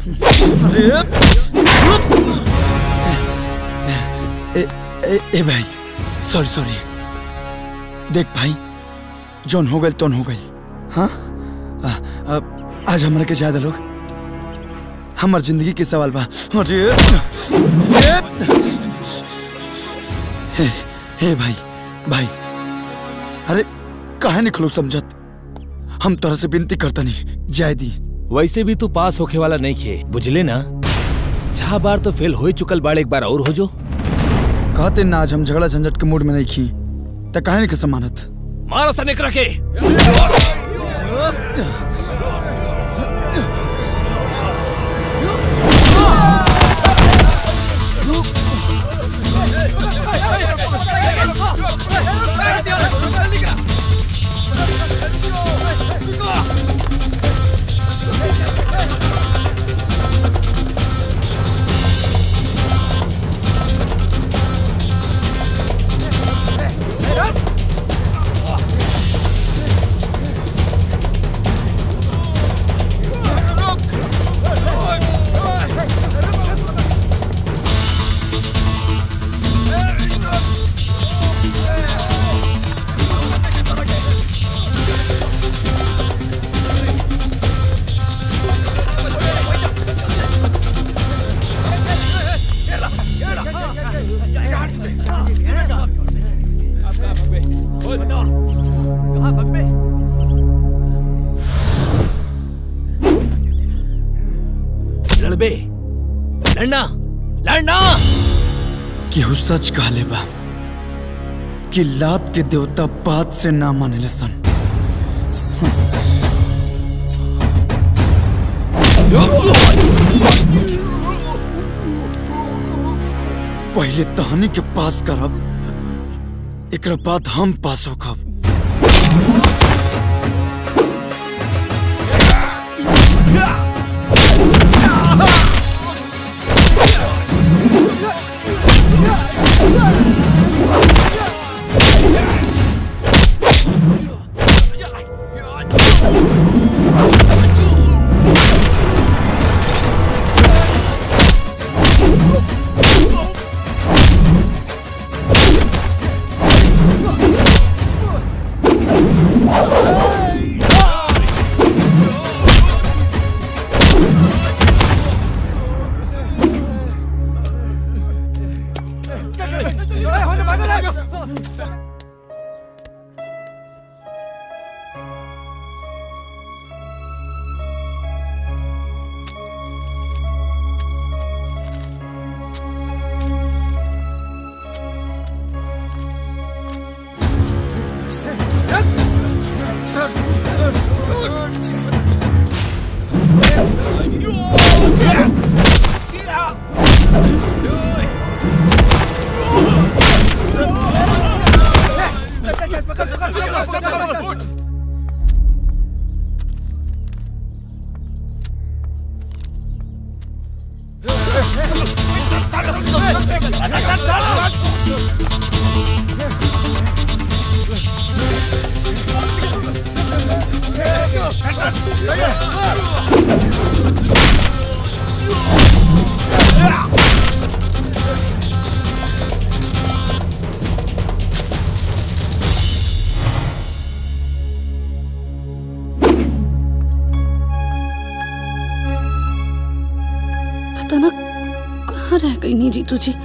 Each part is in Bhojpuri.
अरे ए, ए, ए भाई सॉरी सॉरी देख भाई जौन हो गए तौन हो गई हाँ आ, आ, आज हमरा के ज्यादा लोग हमार जिंदगी के सवाल बा अरे ए, हे हे भाई भाई अरे काहे नहीं खलो समझत हम तोरा से विनती करता नहीं जाय दी वैसे भी तू पास होके वाला नहीं खे बुझले ना छह बार तो फेल हो ही चुकल बाड़ एक बार और हो जो कहते ना आज हम झगड़ा झंझट के मूड में नहीं खी त काहे नहीं के समानत मारा सा निकरा के लड़बे लड़ना लड़ना केहू सच कहले बा कि लात के देवता बात से ना माने सन पहले तहनी के पास करब एक बाद हम पास होकब पता ना कहाँ रह गई नी जीतू जी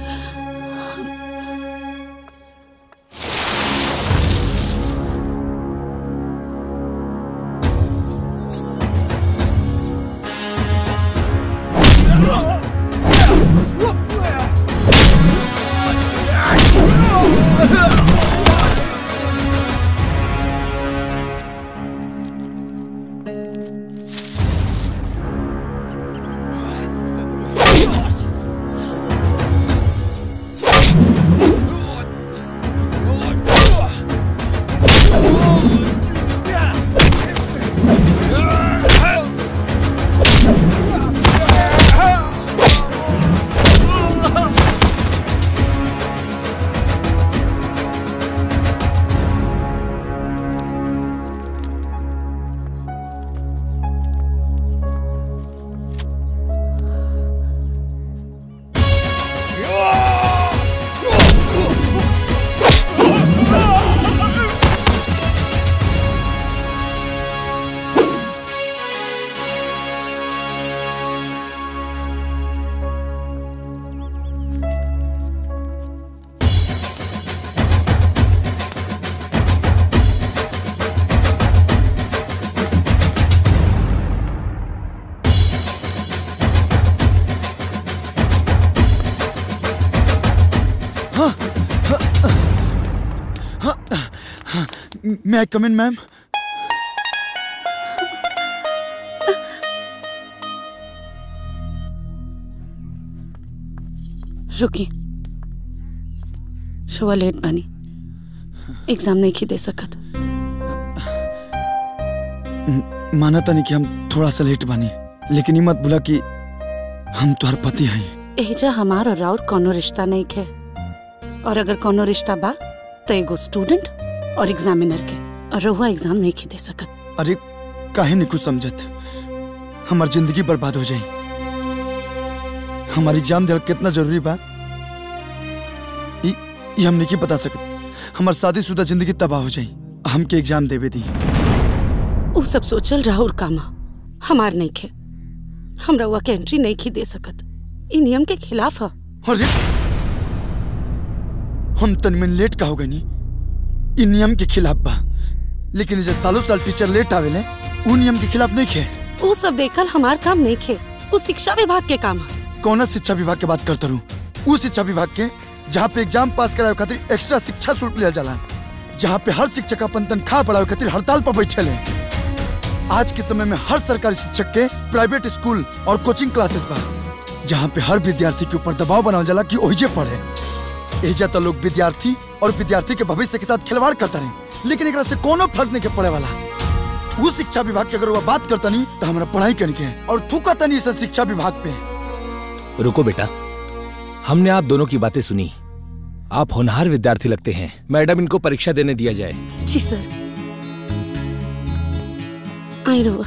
मैं आई कम इन मैम रुकी शुआ लेट बनी एग्जाम नहीं की दे सकत माना था नहीं कि हम थोड़ा सा लेट बानी लेकिन ये मत भूला कि हम तुम्हार पति हैं एजा हमार और राउर कोनो रिश्ता नहीं खे और अगर कोनो रिश्ता बा तो एगो स्टूडेंट और एग्जामिनर के और रहुआ एग्जाम नहीं की दे सकत अरे काहे नहीं कुछ समझत हमार जिंदगी बर्बाद हो जाई हमारी एग्जाम देना कितना जरूरी बा ई ई हम नहीं बता सकत हमार शादीशुदा जिंदगी तबाह हो जाई हमके एग्जाम देवे दी उ सब सोचल राहुल कामा हमार नहीं खे हम रहुआ के एंट्री नहीं की दे सकत ई नियम के खिलाफ है अरे हम तनमिन लेट का हो गई नी ई नियम के खिलाफ बा लेकिन जे सालों साल टीचर लेट आवेले उ नियम के खिलाफ नहीं खे उ सब देखल हमार काम नहीं खे उ शिक्षा विभाग के काम है कौन शिक्षा विभाग के बात करता रहूं उ शिक्षा विभाग के जहाँ पे एग्जाम पास करावे खातिर एक्स्ट्रा शिक्षा शुल्क लिया जाला जहाँ पे हर शिक्षक अपन तनख्वाह बढ़ावे खातिर हड़ताल पर बैठे ले आज के समय में हर सरकारी शिक्षक के प्राइवेट स्कूल और कोचिंग क्लासेस बा जहाँ पे हर विद्यार्थी के ऊपर दबाव बनावल जाला कि ओहिजे पढ़े एजा तो लोग विद्यार्थी और विद्यार्थी के भविष्य के साथ खिलवाड़ करता रहे लेकिन एकरा से कोनो फर्क नहीं के पड़े वाला वो शिक्षा विभाग की अगर वो बात करता नहीं तो हमारा पढ़ाई करने के है और थूका नहीं इस शिक्षा विभाग पे रुको बेटा हमने आप दोनों की बातें सुनी आप होनहार विद्यार्थी लगते हैं मैडम इनको परीक्षा देने दिया जाए जी सर आई रहुआ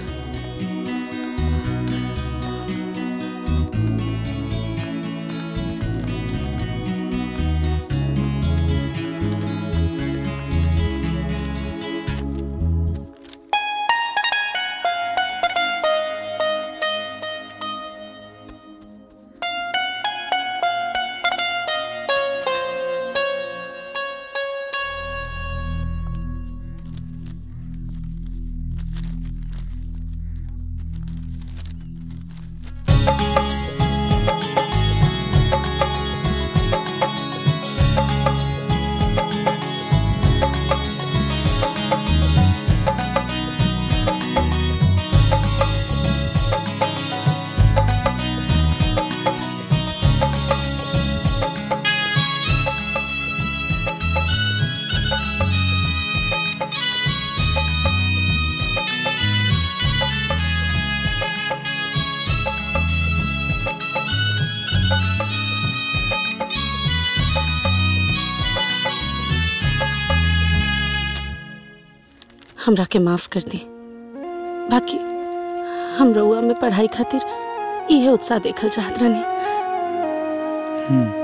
हमरा के माफ कर दी बाकी हम रउआ में पढ़ाई खातिर इहे उत्साह देखल चाहत रहनी हम्म